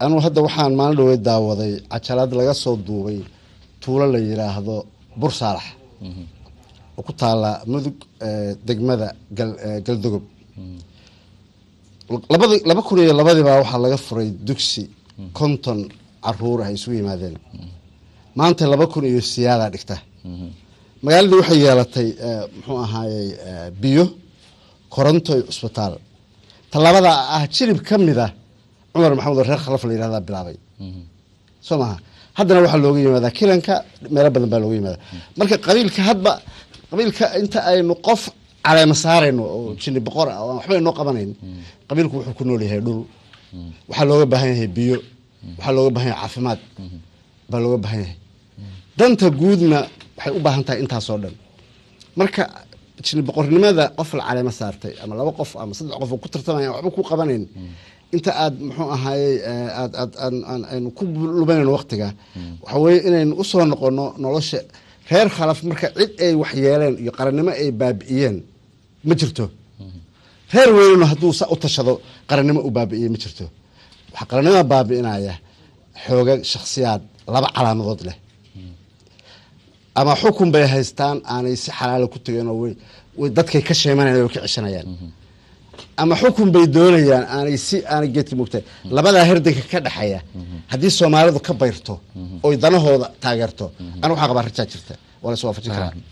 anuu hadda waxaan maalin dhawey daawaday cajalad laga soo duubay tuulo la yiraahdo bur saalax oo ku taala mudug degmada galdogob labadi laba kun iyo labadiibaa waxaa laga furay dugsi konton caruur ay isugu yimaadeen maanta laba kun iyo siyaadaa dhigta magaaladii waxay yeelatay muxuu ahaayey biyo koronto iyo cusbitaal tallaabada ah jirib ka mid a cumar maxamed reer khalaf la yihahdaa bilaabay soo maha haddana waxaa looga yimaadaa kilanka meelo badan baa looga yimaada marka qabiilka hadba qabiilka inta aynu qof caleema saarayno oo jini boqor ah oo waxba inoo qabanayn qabiilku wuxuu ku nool yahay dhul waxaa looga baahan yahay biyo waxaa looga baahan yahay caafimaad baa looga baahan yahay danta guudna waxay u baahan tahay intaasoo dhan marka jini boqornimada qof la caleema saartay ama laba qof ama saddex qof oo ku tartamaya waxba ku qabanayn inta aad muxuu ahaayey aad aad aynu ku lubanayno waktiga waxa weye inaynu usoo noqono nolosha reer khalaf marka cid ay wax yeeleen iyo qarannimo ay baabi'iyeen ma jirto reer weynino hadduu sa u tashado qarannimo u baabi'iyey ma jirto waxaa qarannimada baabi'inaya xooga shakhsiyaad laba calaamadood leh ama xukun bay haystaan aanay si xalaala ku tegeen oo way dadkay ka sheemanayaan way ka ceshanayaan ama xukun bay doonayaan aanay si aanay geedka mugtay labadaa herdanka ka dhexeeya haddii soomaalidu ka bayrto oy danahooda taageerto ana waxaa qabaa rajaa jirta waa la is waafajin karaa